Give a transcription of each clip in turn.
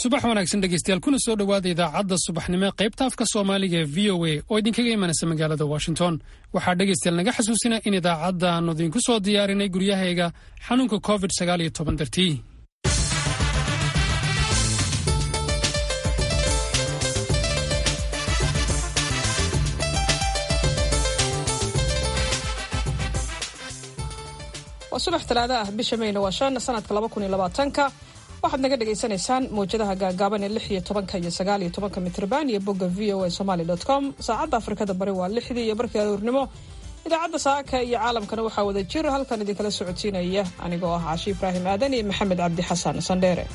subax wanaagsan dhegeystayaal kuna soo dhowaada idaacadda subaxnimo qaybta afka soomaaliga ee v o a oo idinkaga imanaysa magaalada washington waxaa dhegeystayaal naga xasuusina in idaacadda aanu idinku soo diyaarinay guryahayga xanuunka covid sagaal iyo toban dartii waa subax talaada ah bisha mayna waa shan sanadka laba kun iyo labaatanka waxaad naga dhagaysanaysaan mawjadaha gaagaaban ee lix iyo tobanka iyo sagaal iyo tobanka mitrban iyo bogga v o a somaly dot com saacadda afrikada bari waa lixdii iyo barkii aroornimo idaacadda saaka iyo caalamkana waxaa wada jir halkan idinkala socodsiinaya anigoo ah caashi ibraahim aadan iyo maxamed cabdi xasan sandheere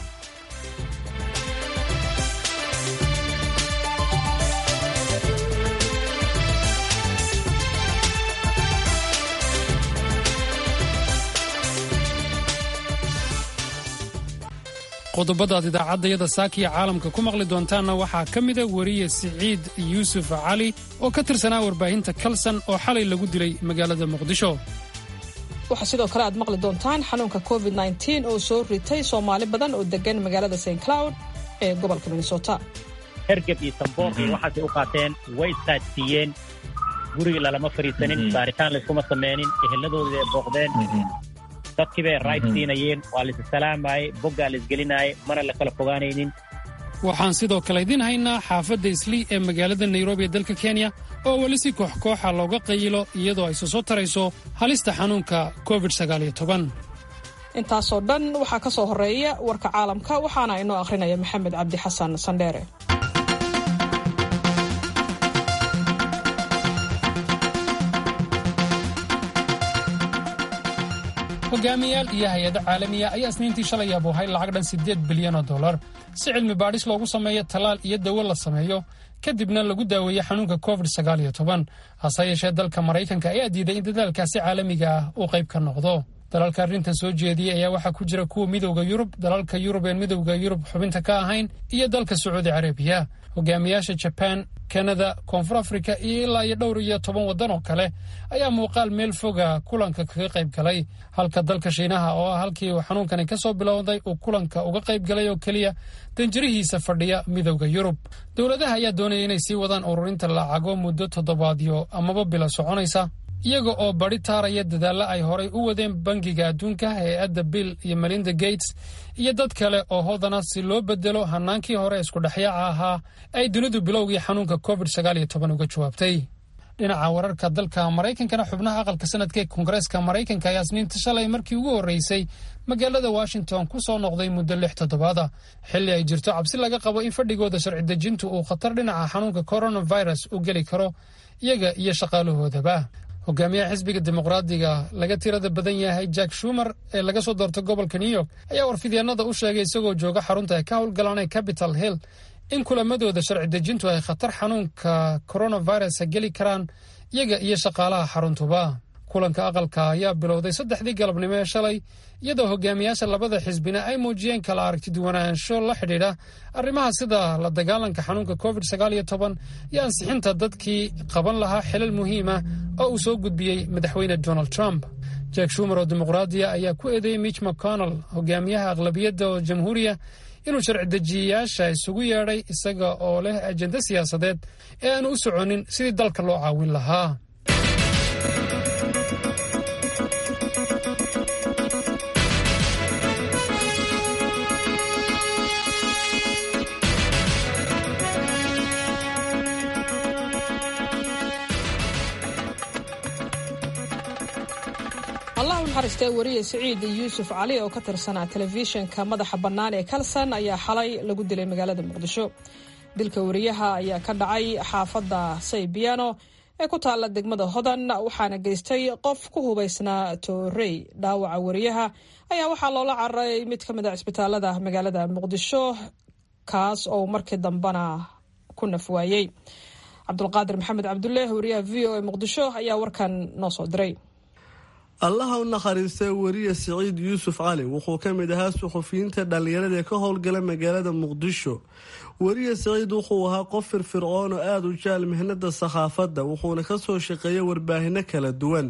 qodobadaad idaacaddayada saakiya caalamka ku maqli doontaanna waxaa ka mida weriye siciid yuusuf cali oo ka tirsanaa warbaahinta kalsan oo xalay lagu dilay magaalada muqdisho waxaa sidoo kale aad maqli doontaan xanuunka covid nteen oo soo ritay soomaali badan oo degan magaalada st cloud ee gobolka minnesota hergeb iyo samboor iyo waxaasay u qaateen way saadsiiyeen guriga lalama fadhiisanin baaritaan layskuma sameynin eheladooda ay booqdeen dadkii bay rayd siinayeen waa laisa salaamayey boggaa laisgelinayay mana la kala fogaanaynin waxaan sidoo kale idiin haynaa xaafadda islii ee magaalada nairobi ee dalka kenya oo weli si koox kooxa looga qayilo iyadoo ay soo tarayso halista xanuunka covid intaasoo dhan waxaa ka soo horreeya warka caalamka waxaana inoo akhrinaya maxamed cabdi xasan sandheere hogaamiyayaal iyo hay-ado caalamiya ayaa isniintii shalay abuuhay lacag dhan siddeed bilyan oo dollar si cilmi baadhis loogu sameeyo tallaal iyo dawo la sameeyo kadibna lagu daaweeye xanuunka covid sagaal iyo toban hase yeeshee dalka maraykanka ayaa diiday in dadaalkaasi caalamiga ah uu qayb ka noqdo dalalka arrintan soo jeediyey ayaa waxaa ku jira kuwa midowda yurub dalalka yurub een midowda yurub xubinta ka ahayn iyo dalka sacuudi carabiya hogaamiyaasha jabaan kanada koonfur afrika iyo ilaa iyo dhowr iyo toban waddan oo kale ayaa muuqaal meel foga kulanka kaga qayb galay halka dalka shiinaha oo ah halkii uu xanuunkani ka soo bilowday uu kulanka uga qayb galay oo keliya danjirihiisa fadhiya midowda yurub dowladaha ayaa doonaya inay sii wadaan ururinta lacago muddo toddobaadyo amaba bila soconaysa iyaga oo badi taaraya dadaalla ay horay u wadeen bangiga adduunka hay-adda bill iyo melinda gates iyo dad kale oo hodana si loo bedelo hanaankii hore iskudhexyaaca ahaa ay dunidu bilowgii xanuunka covid sagaal iyo toban uga jawaabtay dhinaca wararka dalka maraykankana xubnaha aqalka sanadka ee koongareeska maraykanka ayaa isniinta shalay markii ugu horreysay magaalada washington ku soo noqday muddo lix toddobaada xilli ay jirto cabsi laga qabo in fadhigooda sharci dejintu uu khatar dhinaca xanuunka coronavirus u geli karo iyaga iyo shaqaalahoodaba hogaamiyaha xisbiga dimuqraadiga laga tirada badan yahay jack shumer ee laga soo doortay gobolka new york ayaa warfidyaanada u sheegay isagoo jooga xarunta ay ka howlgalaan ee capital hill in kulamadooda sharci dejintu ay khatar xanuunka coronavirusa geli karaan iyaga iyo shaqaalaha xaruntuba kulanka aqalka ayaa bilowday saddexdii galabnimo ee shalay iyadoo hogaamiyaasha labada xisbina ay muujiyeen kala aragtiduwanaansho la xidhiidha arrimaha sida la dagaalanka xanuunka covid sagaal iyo toban iyo ansixinta dadkii qaban lahaa xilal muhiima oo uu soo gudbiyey madaxweyne donald trump jack shumer oo dimuqraadiya ayaa ku eedeeyey mitch mcconnell hogaamiyaha aqlabiyadda oo jamhuuriya inuu sharci dejiyayaasha isugu yeedhay isaga oo leh ajenda siyaasadeed ee aanu u soconin sidii dalka loo caawin lahaa allah u naxariistee wariye siciid yuusuf cali oo ka tirsanaa telefishinka madaxa bannaan ee kalsan ayaa xalay lagu dilay magaalada muqdisho dilka wariyaha ayaa ka dhacay xaafadda saybiano ee ku taalla degmada hodan waxaana geystay qof ku hubaysnaa toorey dhaawaca wariyaha ayaa waxaa loola cararay mid ka mid a cisbitaalada magaalada muqdisho kaas oo markii dambena ku nafwaayey cabdulqaadir maxamed cabdulle wariyaha v o e muqdisho ayaa warkan noo soo diray allaha u nakhariistay weriye siciid yuusuf cali wuxuu ka mid ahaa suxufiyiinta dhallinyarada ee ka howlgala magaalada muqdisho weriye siciid wuxuu ahaa qof firfircoon oo aada u jecel mihnada sakhaafadda wuxuuna kasoo shaqeeyay warbaahino kala duwan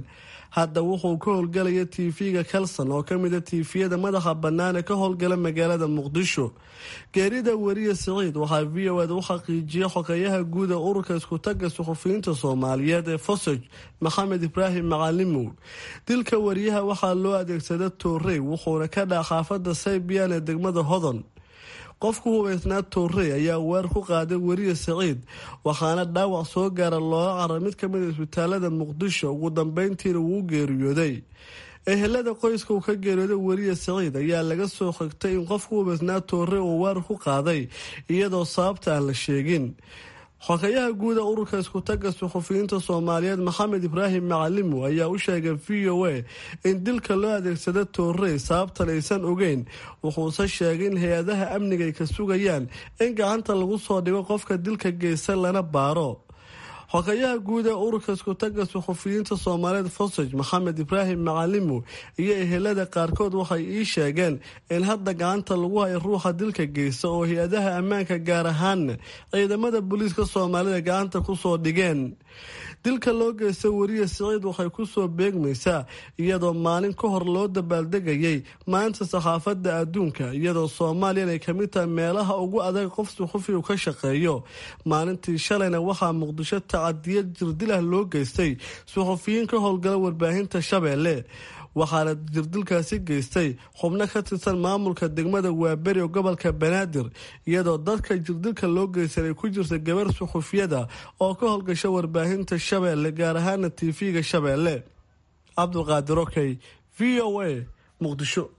hadda wuxuu ka howlgalaya tv-ga kalson oo kamida tiifiyada madaxa bannaan ee ka howlgala magaalada muqdisho geerida weriye siciid waxaa v o ed u xaqiijiyay xogeyaha guud ee ururka iskutaga suxufiyiinta soomaaliyeed ee fosoj maxamed ibraahim macalimow dilka wariyaha waxaa loo adeegsada toorey wuxuuna ka dhaa xaafada saybiyan ee degmada hodon qofku hubeysnaa toorey ayaa weer ku qaaday weriye siciid waxaana dhaawac soo gaara looga cara mid kamid a isbitaalada muqdisho ugu dambeyntiina wuu geeriyooday ehelada qoyska uu ka geeriyooday weriye siciid ayaa laga soo xigtay in qofku hubeysnaa toorey uu weer ku qaaday iyadoo sababta aan la sheegin xogeyaha guuda ururka iskutaga suxufiyiinta soomaaliyeed maxamed ibraahim macalimo ayaa u sheegay v o a in dilka loo adeegsada toorey sababtan aysan ogeyn wuxuuse sheegay in hay-adaha amniga ay ka sugayaan in gacanta lagu soo dhigo qofka dilka geysta lana baaro xogeyaha guud ee ururka iskutaga suxufiyiinta soomaaliyeed fosaj maxamed ibraahim macalimo iyo ehelada qaarkood waxay ii sheegeen in hadda gacanta lagu hayo ruuxa dilka geysta oo hay-adaha ammaanka gaar ahaanna ciidamada booliiska soomaalida gacanta kusoo dhigeen dilka loo geysta weriye siciid waxay kusoo beegmaysaa iyadoo maalin ka hor loo dabaaldegayay maalinta saxaafadda adduunka iyadoo soomaaliyan ay kamid tahay meelaha ugu adag qof suxufi uu ka shaqeeyo maalintii shalayna waxaa muqdisho tacadiyad jirdilah loo geystay suxufiyiin ka howlgala warbaahinta shabeelle waxaana jirdilkaasi geystay xubno ka tirsan maamulka degmada waaberi oo gobolka banaadir iyadoo dadka jirdilka loo geysan ay ku jirta gabar suxufiyada oo ka howlgasha warbaahinta shabeelle gaar ahaana tv-ga shabeelle cabdulqaadir okey v o a muqdisho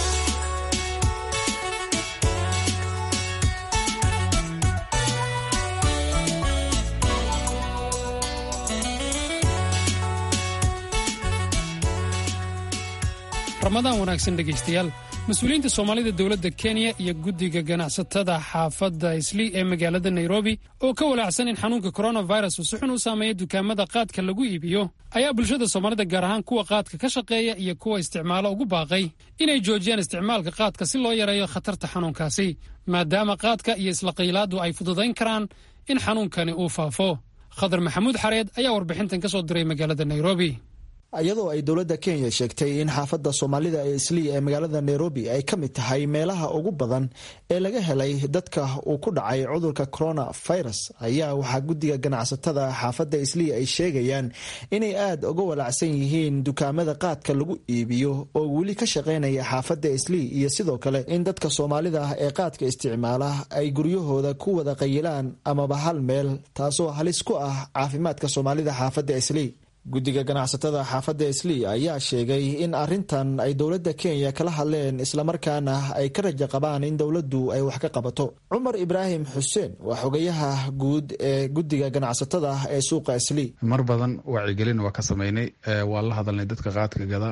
ramadaan wanaagsan dhegaystayaal mas-uuliyiinta soomaalida dowladda kenya iyo guddiga ganacsatada xaafadda islii ee magaalada nairobi oo ka walaacsan in xanuunka coronavirus uu si xun u saameeya dukaamada qaadka lagu iibiyo ayaa bulshada soomaalida gaar ahaan kuwa qaadka ka shaqeeya iyo kuwa isticmaalo ugu baaqay inay joojiyaan isticmaalka qaadka si loo yareeyo khatarta xanuunkaasi maadaama qaadka iyo isla qiilaaddu ay fududayn karaan in xanuunkani uu faafo khadar maxamuud xareed ayaa warbixintan ka soo diray magaalada nairobi iyadoo ay dowladda kenya sheegtay in xaafadda soomaalida ee islii ee magaalada nairobi ay ka mid tahay meelaha ugu badan ee laga helay dadka uu ku dhacay cudurka coronavirus ayaa waxaa guddiga ganacsatada xaafadda islii ay sheegayaan inay aada uga walacsan yihiin dukaamada qaadka lagu iibiyo oo weli ka shaqaynaya xaafadda islii iyo sidoo kale in dadka soomaalida ah ee qaadka isticmaala ay guryahooda ku wada qayilaan amaba hal meel taasoo halis ku ah caafimaadka soomaalida xaafadda islii guddiga ganacsatada xaafadda islii ayaa sheegay in arintan ay dowladda kenya kala hadleen islamarkaana ay ka raja qabaan in dowladdu ay wax ka qabato cumar ibraahim xuseen waa xogayaha guud ee guddiga ganacsatada ee suuqa islii mar badan wacyigelin waa ka sameynay waa la hadalnay dadka qaadka gada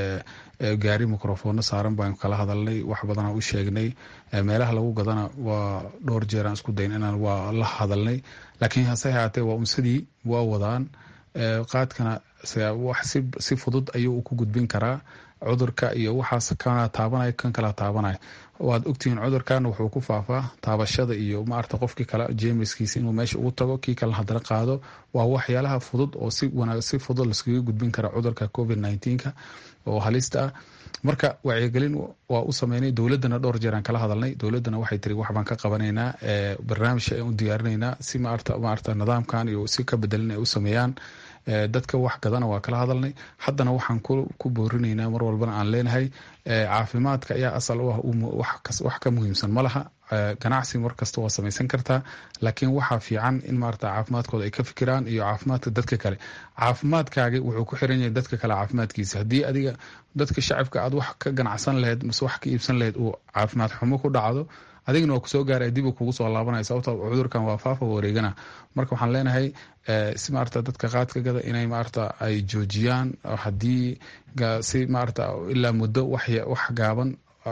gaari microfono saaran baan kala hadalnay wax badanaa u sheegnay meelaha lagu gadana waa dhowr jeeraan isku dayn inaan waa la hadalnay laakiin hase haatee waa unsadii waa wadaan qaadkana si fudud ayuu ku gudbin karaa cudurka iyo waxaas kana taabanay kan kala taabanay waad ogtihiin cudurkan wuxuu ku faafaa taabashada iyo maarata qofkii kale jeemiskiisa inuu meesha ugu tago kii kale hadana qaado waa waxyaalaha fudud oo si fudud laskaga gudbin kara cudurka covid nka oo halista ah marka wacyigelin waa u sameynay dowladana dhowr jeeraan kala hadalnay dowladana waxay tiri waxbaan ka qabanaynaa barnaamij ayaan u diyaarinaynaa si maarata nidaamkan iyo si ka bedelin ay u sameeyaan dadka wax gadana waa kala hadalnay haddana waxaan ku boorinaynaa mar walbana aan leenahay caafimaadka ayaa asal u ah wax ka muhiimsan ma laha ganacsi mar kasta waa samaysan kartaa laakiin waxaa fiican in maarata caafimaadkooda ay ka fikiraan iyo caafimaadka dadka kale caafimaadkaagi wuxuu ku xiran yahay dadka kale caafimaadkiisa haddii adiga dadka shacabka aad wax ka ganacsan laheyd mase wax ka iibsan laheyd uu caafimaad xumo ku dhacdo adigana waa kusoo gaara dib kugu soo laabanaya sababta cudurkan waa faafa wareegana marka waxaan leenahay si maarata dadka qaadka gada inay maarata ay joojiyaan hadii si maarata ilaa muddo wax gaaban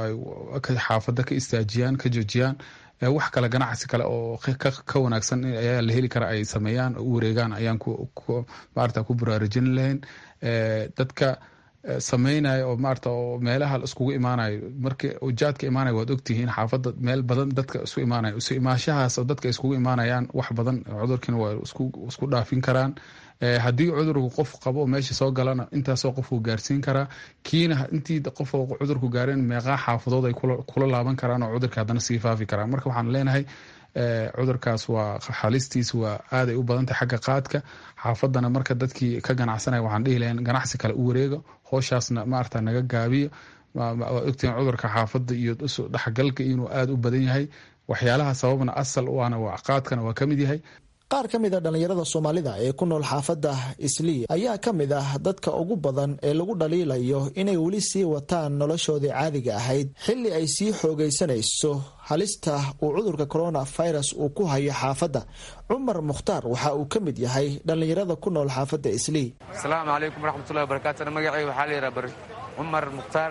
xaafada ka istaajiyaan ka joojiyaan wax kale ganacsi kale oo ka wanaagsan ayaa la heli kara ay sameeyaan u wareegaan ayaan maarata ku baraarujin lahayn dadka samaynayo oo maarata oo meelaha iskugu imaanayo markii ujaadka imaanayo waad ogtihiin xaafadda meel badan dadka isu imaanayo isu imaashahaas oo dadka iskugu imaanayaan wax badan cudurkiina waa isku dhaafin karaan haddii cudurku qof qabo oo meesha soo galana intaasoo qofuu gaarsiin karaa kiina intii qof cudurku gaareen meeqaa xaafadood ay kula laaban karaan oo cudurka haddana sii faafi karaan marka waxaan leenahay cudurkaas waa xalistiis waa aaday u badantay xagga qaadka xaafadana marka dadkii ka ganacsanaya waxaan dhihi lahayn ganacsi kale u wareega hooshaasna maarata naga gaabiyo waad ogtihiin cudurka xaafadda iyo dhexgalka inuu aada u badan yahay waxyaalaha sababna asal u ana qaadkana waa ka mid yahay qaar ka mid a dhallinyarada soomaalida ee ku nool xaafadda islii ayaa ka mid ah dadka ugu badan ee lagu dhaliilayo inay weli sii wataan noloshoodii caadiga ahayd xilli ay sii xoogaysanayso halista uu cudurka coronavirus uu ku hayo xaafadda cumar mukhtaar waxa uu ka mid yahay dhallinyarada ku nool xaafadda islii asalaamu calaykum waraxmatullahi wabarakaatu magacay waxaa layidhaha cumar mukhtaar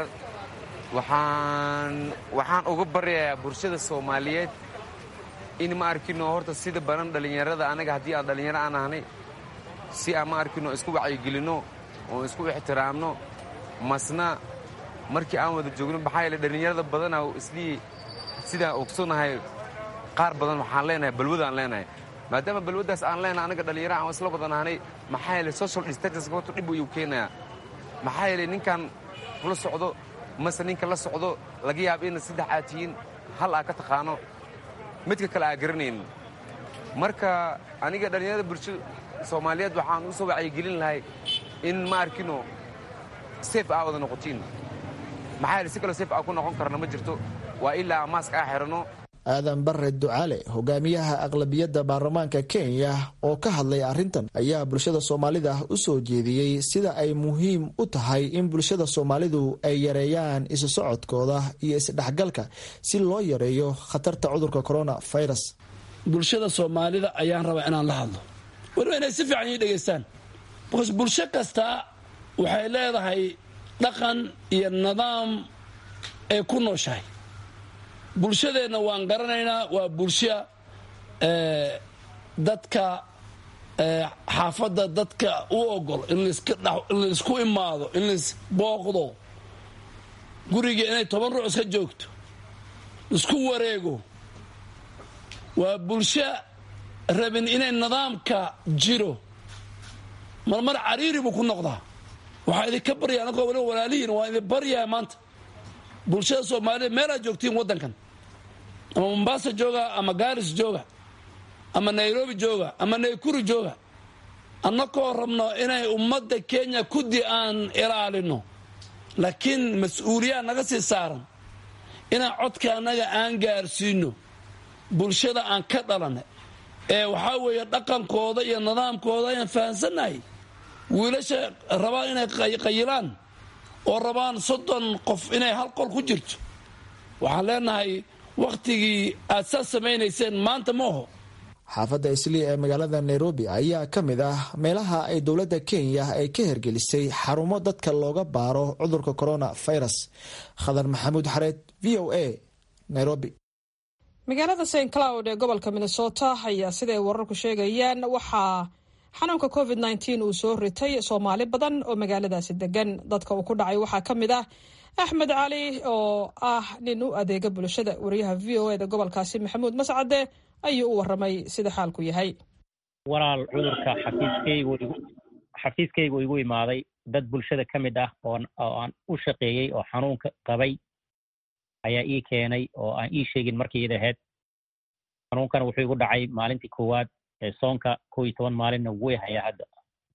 waxaan waxaan uga baryayaa bulshada soomaaliyeed in ma arkino horta sida badan dhallinyarada anaga haddii aan dhallinyaro aan ahnay si aan ma arkino isku wacyigelinno oo isku ixtiraamno masna markii aan wada joogno maxaa yeele dhallinyarada badana islii sidaan ogsonahay qaar badan waxaan leenahay balwadaan leenahay maadaama balwaddaas aan leenahay anaga dhallinyaro aan isla badan ahnay maxaa yeele social distance horta dhib ayuu keenayaa maxaa yeele ninkan kula socdo mase ninka la socdo laga yaabo ina saddex aad tihiin hal aa ka taqaano midka kale aa garanaynin marka aniga dhallinyarada bulshada soomaaliyeed waxaan u soo wacyigelin lahay in ma arkino seef aa wada noqotiin maxaa yeele si kaloo seef aa ku noqon karna ma jirto waa ilaa maask aa xidhanno aadan bare ducaale hogaamiyaha aqlabiyadda baarlamaanka kenya oo ka hadlay arrintan ayaa bulshada soomaalida u soo jeediyey sida ay muhiim u tahay in bulshada soomaalidu ay yareeyaan isu socodkooda iyo isdhexgalka si loo yareeyo khatarta cudurka coronavirus bulshada soomaalida ayaan rabaa inaan la hadlo weliba inay si fiican ii dhegaystaan bas bulsho kasta waxay leedahay dhaqan iyo nidaam ay ku nooshahay bulshadeenna waan garanaynaa waa bulsho dadka xaafadda dadka u ogol in laisku imaado in laisbooqdo guriga inay toban ruux iska joogto isku wareego waa bulsho rabin inay nidaamka jiro marmar cariiri buu ku noqdaa waxaa idinka barya anagoo waliba walaalihiin waa idin baryaa maanta bulshada soomaalida meelaad joogtiin waddankan ama mombasa jooga ama garis jooga ama nairobi jooga ama naykuri jooga annakoo rabno inay ummadda kenya kudi aan ilaalino laakiin mas-uuliyaad naga sii saaran inaan codka annaga aan gaarsiino bulshada aan ka dhalanay ee waxaa weeye dhaqankooda iyo nidaamkooda ayaan fahansannahay wiilasha rabaan inay qayilaan oo rabaan soddon qof inay hal qol ku jirto waxaan leenahay wakhtigii aad saas samaynayseen maanta ma oho xaafadda islii ee magaalada nairobi ayaa ka mid ah meelaha ay dowladda kenya ay ka hergelisay xarumo dadka looga baaro cudurka coronavirus khadar maxamuud xareed v o a nairobi magaalada st cloud ee gobolka minnesota ayaa siday wararku sheegayaan waxaa xanuunka covid nteen uu soo ritay soomaali badan oo magaaladaasi degan dadka uu ku dhacay waxaa ka mid ah axmed cali oo ah nin u adeega bulshada wariyaha v o eda gobolkaasi maxamuud mascade ayuu u waramay sida xaalku yahay walaal cudurka xafiiskaygu xafiiskaygu igu imaaday dad bulshada ka mid ah oo aan u shaqeeyey oo xanuunka qabay ayaa ii keenay oo aan ii sheegin markii id ahayd xanuunkana wuxuu igu dhacay maalintii koowaad ee soonka kow iyo toban maalinna way hayaa hadda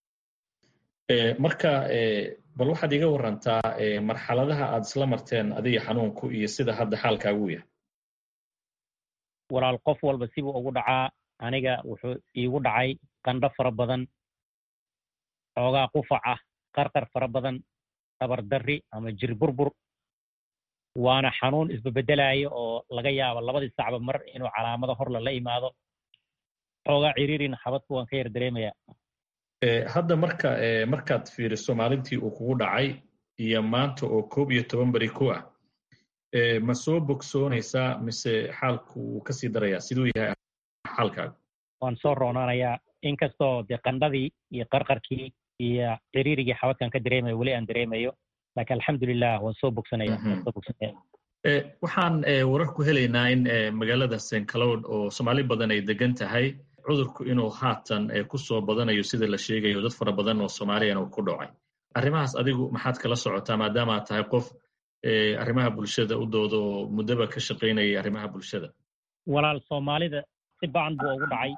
marka bal waxaad iga warantaa marxaladaha aad isla marteen adiga xanuunku iyo sida hadda xaalkaagu yahay walaal qof walba sibuu ugu dhacaa aniga wuxuu iigu dhacay qandho fara badan xoogaa qufac ah qarqar fara badan tabardarri ama jir burbur waana xanuun isbabeddelaayo oo laga yaabo labadii sacba mar inuu calaamado horla la imaado xoogaa ciriirin xabadku waan ka yar dareemayaa hadda marka markaad fiiriso maalintii uu kugu dhacay iyo maanta oo koob iyo toban beri ku ah ma soo bogsoonaysaa mise xaalku wuu kasii darayaa siduu yahay xaalkaagu waan soo roonaanayaa inkastoo dee qandhadii iyo qarqarkii iyo ciriirigii xabadkan ka dareemayo weli aan dareemayo laakiin alxamdulilah waan soo bogsanaya waan soo bogsanaya waxaan warar ku helaynaa in magaalada st cloud oo soomaali badan ay degan tahay cudurku inuu haatan ku soo badanayo sida la sheegayo dad fara badan oo soomaaliyana uu ku dhacay arrimahaas adigu maxaad kala socotaa maadaama aad tahay qof arrimaha bulshada u dooda oo muddaba ka shaqaynayay arrimaha bulshada walaal soomaalida si ba-an buu ugu dhacay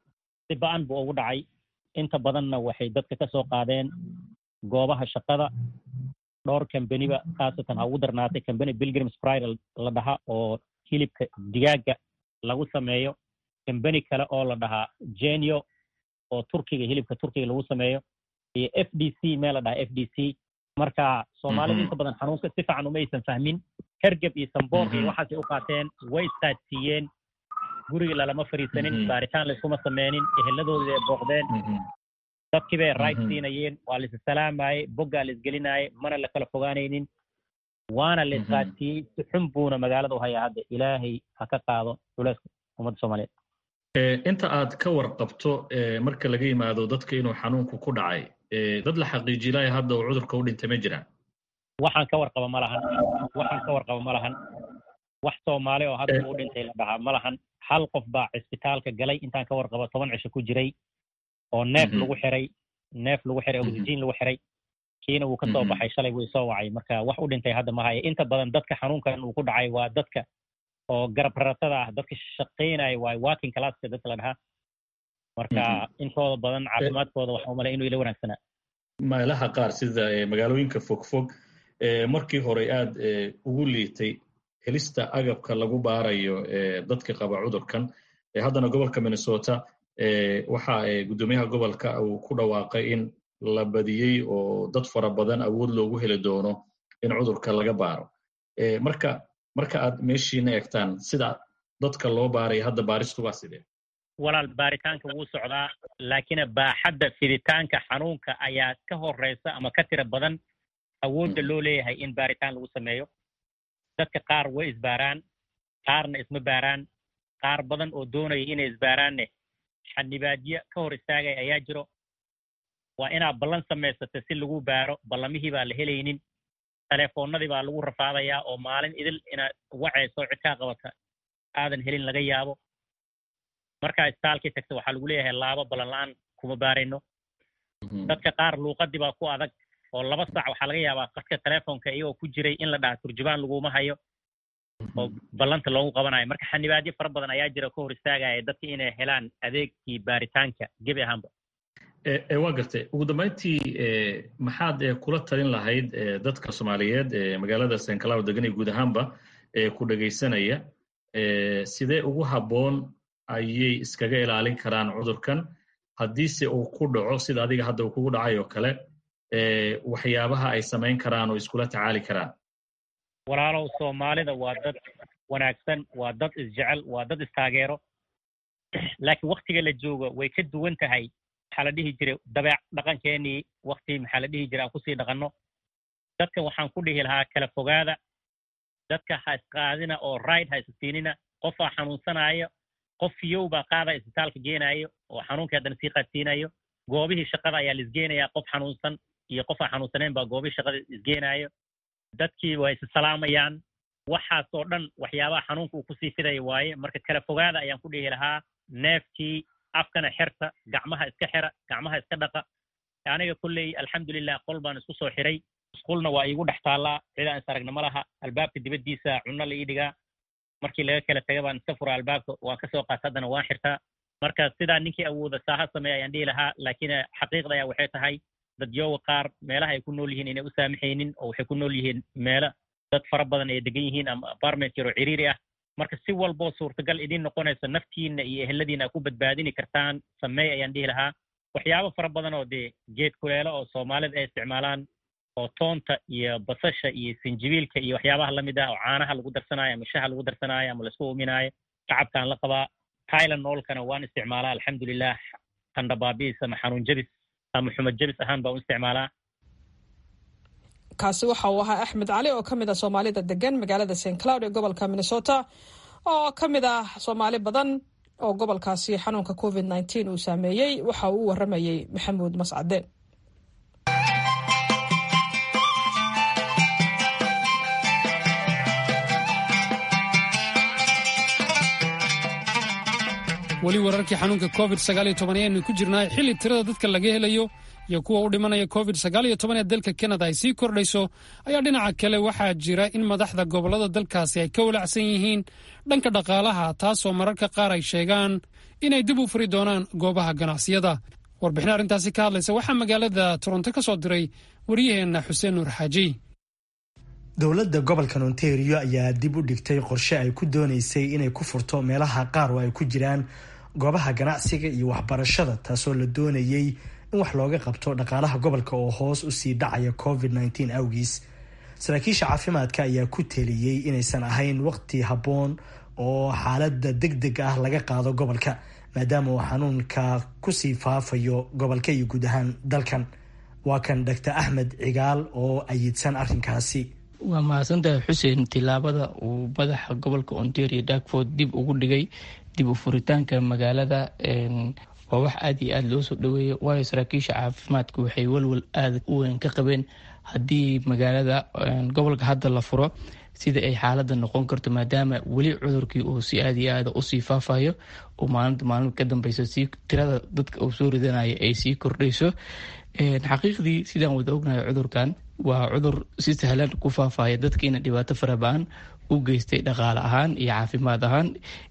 si ba-an buu ugu dhacay inta badanna waxay dadka ka soo qaadeen goobaha shaqada dhowr kambaniba khaasatan ha ugu darnaatay kambani pilgrims pride la dhaha oo hilibka digaaga lagu sameeyo kambani kale oo la dhahaa genio oo turkiga hilibka turkiga lagu sameeyo iyo f d c meel la dhaha f d c marka soomaalida inta badan xanuunka si fiican uma aysan fahmin hergeb iyo samboor iyo waxaasay u qaateen way istaadsiiyeen guriga lalama fariisanin baaritaan layskuma sameynin eheladooda ay booqdeen dadkii bay right siinayeen waa la issalaamayey boggaa la isgelinayay mana la kala fogaanaynin waana la isqaadsiiyey si xun buuna magaalada u hayaa hadda ilaahay ha ka qaado culeyska ummadda soomaaliyeed inta aad ka warqabto marka laga yimaado dadka inuu xanuunku ku dhacay dad la xaqiijilaya hadda uu cudurka u dhintay ma jiraan waxaan ka warqaba ma lahan waxaan ka warqaba ma lahan wax soomaali oo hadda uu dhintay la dhahaa ma lahan hal qof baa cisbitaalka galay intaan ka warqabo toban cisho ku jiray oo neef lagu xiray neef lagu xiray oxygen lagu xiray kiina wuu ka soo baxay shalay wuu soo wacay marka wax u dhintay hadda ma haya inta badan dadka xanuunkan uu ku dhacay waa dadka oo garab raratada ah dadka shaqaynaya waay working classka dadka la dhahaa marka intooda badan caafimaadkooda waxaa umalay inuu ila wanaagsanaa meelaha qaar sida magaalooyinka fogfog markii hore aad ugu liitay helista agabka lagu baarayo dadka qaba cudurkan haddana gobolka minnesota waxa guddoomiyaha gobolka uu ku dhawaaqay in la badiyey oo dad fara badan awood loogu heli doono in cudurka laga baaro marka marka aad meeshiina eegtaan sida dadka loo baaraya hadda baaristu waa sidee walaal baaritaanka wuu socdaa laakiin baaxadda fiditaanka xanuunka ayaa ka horeysa ama ka tira badan awoodda loo leeyahay in baaritaan lagu sameeyo dadka qaar way isbaaraan qaarna isma baaraan qaar badan oo doonaya inay isbaaraanne xanibaadyo ka hor istaagaya ayaa jiro waa inaad ballan samaysata si lagu baaro ballamihii baa la helaynin telefoonnadii baa lagu rafaadayaa oo maalin idil inaad wacayso cid kaa qabata aadan helin laga yaabo markaa istaalkii tagta waxaa lagu leeyahay laabo ballan la-aan kuma baarayno dadka qaar luuqadii baa ku adag oo laba saac waxaa laga yaabaa qadka telefoonka iyagoo ku jiray in la dhaha turjubaan laguma hayo oo ballanta loogu qabanayo marka xanibaadyo fara badan ayaa jira ka hor istaagaya dadka inay helaan adeegkii baaritaanka gebi ahaanba waa gartay ugu dambayntii maxaad kula talin lahayd dadka soomaaliyeed ee magaalada st cloud degan iyo guud ahaanba ee ku dhegaysanaya sidee ugu habboon ayay iskaga ilaalin karaan cudurkan haddiise uu ku dhaco sida adiga hadda uu kugu dhacay oo kale waxyaabaha ay samayn karaan oo iskula tacaali karaan walaalow soomaalida waa dad wanaagsan waa dad isjecel waa dad istaageero laakiin waktiga la joogo way ka duwan tahay maxaa la dhihi jiray dabeec dhaqankeenii wakti maxaa la dhihi jiray aan kusii dhaqanno dadka waxaan ku dhihi lahaa kala fogaada dadka ha isqaadina oo ride ha isisiinina qofaa xanuunsanaayo qof fiyow baa qaada isbitaalka geenaayo oo xanuunkii haddana sii qaadsiinayo goobihii shaqada ayaa la isgeenayaa qof xanuunsan iyo qof aan xanuunsaneyn baa goobihii shaqada isgeenaayo dadkii waa is salaamayaan waxaas oo dhan waxyaabaha xanuunka uu kusii fidaya waaye marka kala fogaada ayaan ku dhihi lahaa neefkii afkana xerta gacmaha iska xera gacmaha iska dhaqa aniga kolley alxamdulilah qol baan isku soo xiray isqulna waa iigu dhex taallaa cidaan is aragna ma laha albaabka dibaddiisa cunno la ii dhigaa markii laga kala taga baan iska furaa albaabka waan ka soo qaata haddana waan xirtaa marka sidaa ninkii awooda saaha sameeya ayaan dhihi lahaa laakiin xaqiiqda ayaa waxay tahay dadyooga qaar meelaha ay ku nool yihiin inay u saamaxaynin oo waxay ku nool yihiin meelo dad fara badan ay degan yihiin ama apartment yaroo ciriiri ah marka si walboo suurtagal idin noqonaysa naftiinna iyo eheladiina ku badbaadini kartaan sameey ayaan dhihi lahaa waxyaabo fara badan oo dee geed kuleelo oo soomaalida ay isticmaalaan oo toonta iyo basasha iyo sinjibiilka iyo waxyaabaha lamid ah oo caanaha lagu darsanaayo ama shaha lagu darsanaayo ama laisku uminaayo shacabkaan la qabaa thailand noolkana waan isticmaalaa alxamdulilah tandhabaabiis ama xanuun jabis ama xumad jabis ahaan baan u isticmaalaa kaasi waxa uu ahaa axmed cali oo ka mid ah soomaalida degan magaalada st cloud ee gobolka minnesota oo ka mid ah soomaali badan oo gobolkaasi xanuunka covid nteen uu saameeyey waxa uu u waramayey maxamuud mascade weli wararkii xanuunka covid ayaynu ku jirnaa xilli tirada dadka laga helayo iyo kuwa u dhimanaya covid ee dalka kanada ay sii kordhayso ayaa dhinaca kale waxaa jira in madaxda gobollada dalkaasi ay ka walacsan yihiin dhanka dhaqaalaha taasoo mararka qaar ay sheegaan inay dib u furi doonaan goobaha ganacsiyada warbixin arrintaasi ka hadlaysa waxaa magaalada toronto ka soo diray waryaheenna xuseen nuur xaaji dowladda gobolkan ontario ayaa dib u dhigtay qorshe ay ku doonaysay inay ku furto meelaha qaar oo ay ku jiraan goobaha ganacsiga iyo waxbarashada taasoo la doonayay in wax looga qabto dhaqaalaha gobolka oo hoos usii dhacaya covid nteen awgiis saraakiisha caafimaadka ayaa ku teliyey inaysan ahayn waqti habboon oo xaalada deg deg ah laga qaado gobolka maadaama uu xanuunka kusii faafayo gobolka iyo guud ahaan dalkan waa kan doctor axmed cigaal oo ayidsan arrinkaasi waa mahadsantahay xuseen tilaabada uu madaxa gobolka ontario darkford dib ugu dhigay dib u furitaanka magaalada waa wax aada iyo aada loo soo dhaweeya waayo saraakiisha caafimaadka waxay walwal aada u weyn ka qabeen haddii magaalada gobolka hadda la furo sida ay xaalada noqon karto maadaama weli cudurkii uu si aada iyo aada usii faafayo oo maalinta maalinta ka dambeysa si tirada dadka uu soo ridanaya ay sii kordhayso xaqiiqdii sidaan wada ognahay cudurkan waa cudur si sahlan ku faafaya dadkiina dhibaato faraba-an u geystay dhaqaale ahaan iyo caafimaad ahaan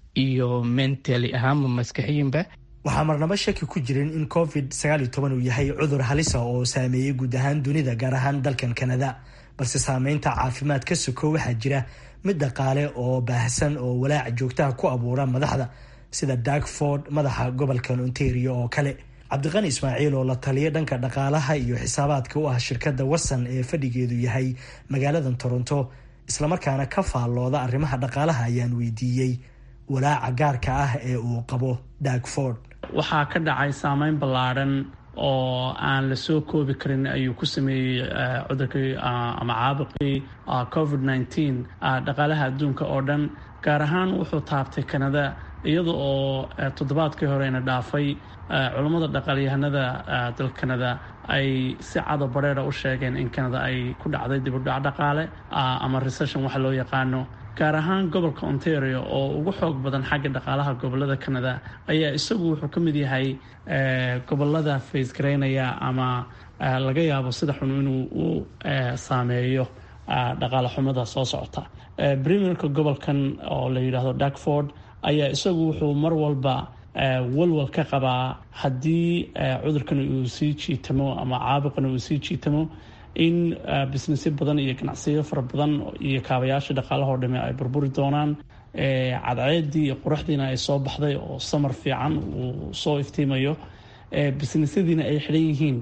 iyo mentali ahaanba maskaxiyinba waxaa marnaba shaki ku jirin in covid uu yahay cudur halisa oo saameeyey guud ahaan dunida gaar ahaan dalkan kanada balse saameynta caafimaad ka soko waxaa jira mid dhaqaale oo baahsan oo walaac joogtaha ku abuura madaxda sida darkford madaxa gobolkan ontario oo kale cabdiqani ismaaciil oo la taliya dhanka dhaqaalaha iyo xisaabaadka u ah shirkadda watson ee fadhigeedu yahay magaaladan toronto islamarkaana ka faallooda arrimaha dhaqaalaha ayaan weydiiyey walaaca gaarka ah ee uu qabo darkford waxaa ka dhacay saameyn ballaadhan oo aan la soo koobi karin ayuu ku sameeyey cudurkii ama caabuqii covid nteen dhaqaalaha adduunka oo dhan gaar ahaan wuxuu taabtay kanada iyada oo toddobaadkii horeyna dhaafay culammada dhaqaalyahanada dalka kanada ay si cado bareera u sheegeen in kanada ay ku dhacday dibudhac dhaqaale ama recession waxa loo yaqaano gaar ahaan gobolka ontario oo ugu xoog badan xagga dhaqaalaha gobolada canada ayaa isagu wuxuu ka mid yahay gobolada faysgaraynaya ama laga yaabo sida xun inuu u saameeyo dhaqaale xumada soo socota premierka gobolkan oo la yidhaahdo darkford ayaa isagu wuxuu mar walba walwal ka qabaa haddii cudurkan uu sii jiitamo ama caabuqan uu sii jiitamo in businessyo badan iyo ganacsiyo fara badan iyo kaabayaasha dhaqaalahoo dhame ay burburi doonaan cadceedii iyo quruxdiina ay soo baxday oo samar fiican uu soo iftiimayo businessyadiina ay xidhan yihiin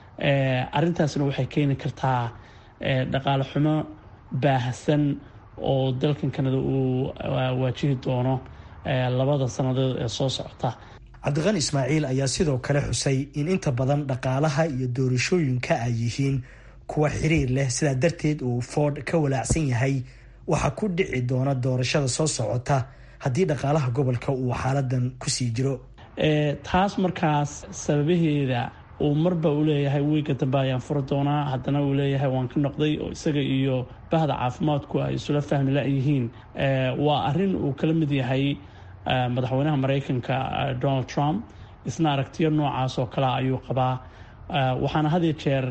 arintaasna waxay keeni kartaa dhaqaale xumo baahsan oo dalkan kanada uu waajihi doono labada sannadood ee soo socota cabdiqani ismaaciil ayaa sidoo kale xusay in inta badan dhaqaalaha iyo doorashooyinka ay yihiin kuwa xiriir leh sidaa darteed uu ford ka walaacsan yahay waxaa ku dhici doona doorashada soo socota haddii dhaqaalaha gobolka uu xaaladan kusii jiro taas markaas sababaheeda uu marba uu leeyahay wiiga dambe ayaan furi doonaa haddana uu leeyahay waan ka noqday oo isaga iyo bahda caafimaadku ay isula fahmi la-yihiin waa arin uu kala mid yahay madaxweynaha mareykanka donald trump isna aragtiyo noocaas oo kale ayuu qabaa waxaana had iyo jeer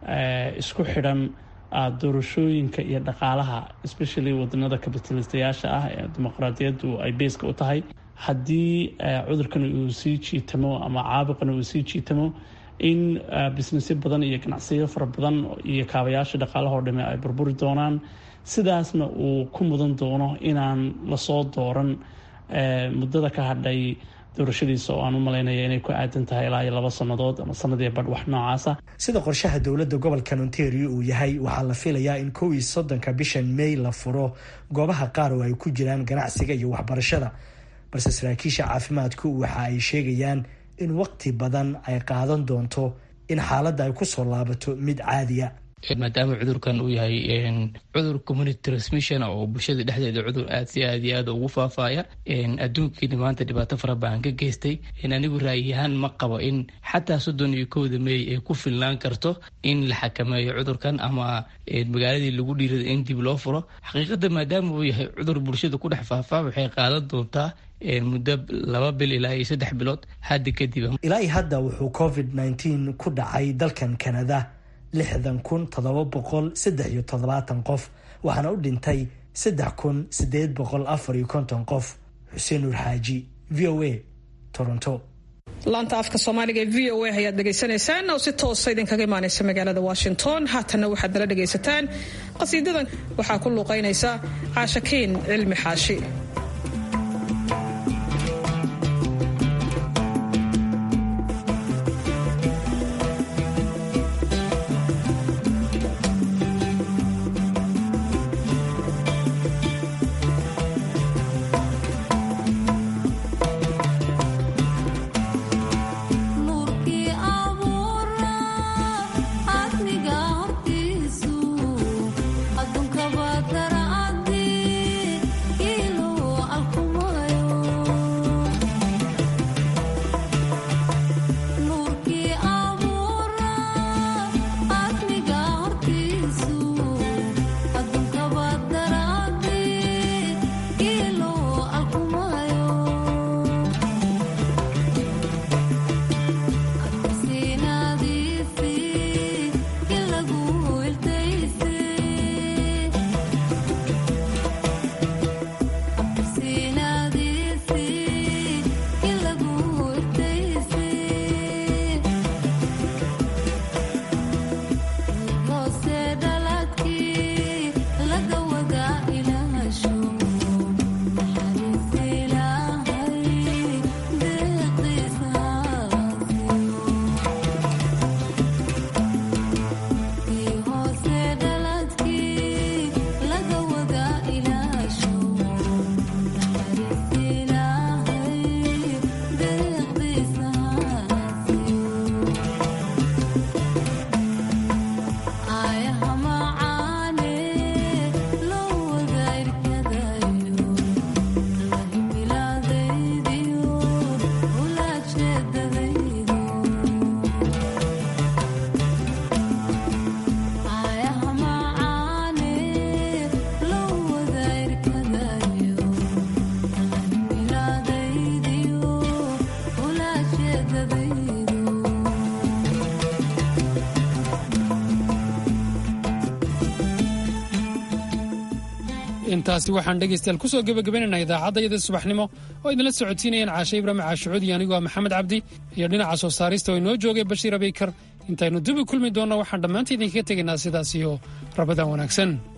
isku xidhan doorashooyinka iyo dhaqaalaha especially wadanada kabitalistayaasha ah ee dimuqraadiyaddu ay beyska u tahay haddii cudurkan uu sii jiitamo ama caabuqan uu sii jiitamo in businessyo badan iyo ganacsiyo fara badan iyo kaabayaasha dhaqaalahoo dhame ay burburi doonaan sidaasna uu ku mudan doono inaan lasoo dooran muddada ka hadhay doorashadiisa oo aan u malaynaya inay ku aadan tahay ilaa iyo laba sannadood ama sanadii badh wax noocaasa sida qorshaha dowladda gobolkan ontario uu yahay waxaa la filayaa in kow iyo soddonka bishan may la furo goobaha qaar oo ay ku jiraan ganacsiga iyo waxbarashada balse saraakiisha caafimaadku waxa ay sheegayaan in waqti badan ay qaadan doonto in xaaladda ay kusoo laabato mid caadiya maadaama cudurkan uu yahay cudur community transmission oo bulshada dhexdeeda cudur aad si aad iyo aad ugu faafaya adduunkiina maanta dhibaato fara badan ka geystay anigu raayiyahaan ma qabo in xataa soddon iyo kowda meey ay ku filnaan karto in la xakameeyo cudurkan ama magaaladii lagu dhiirada in dib loo furo xaqiiqada maadaama uu yahay cudur bulshada ku dhex faafaa waxay qaadan doontaa muddo laba bil ilaa iyo saddex bilood hadda kadib ilaa iyo hadda wuxuu covid nneteen ku dhacay dalkan kanada lixdan kun toddoba boqol saddex iyo toddobaatan qof waxaana u dhintay saddex kun sideed boqol afar iyo konton qof xuseen nuur xaaji v o a toronto laanta afka soomaaliga ee v o a ayaad dhegaysanaysaan oo si toosa idinkaga imaanaysa magaalada washington haatanna waxaad nala dhegaysataan qasiidadan waxaa ku luuqaynaysa caashakiin cilmi xaashi intaasi waxaan dhegaystayaal kusoo gebagabaynaynaa idaacadda subaxnimo oo idinla socotiinayeen caashe ibraahim caashucuud iyo anigoo maxamed cabdi iyo dhinaca soo saarista oo inoo joogay bashiir abeykar intaynu dib u kulmi doonno waxaan dhammaanta idinkaga tegaynaa sidaas iyo rabadaan wanaagsan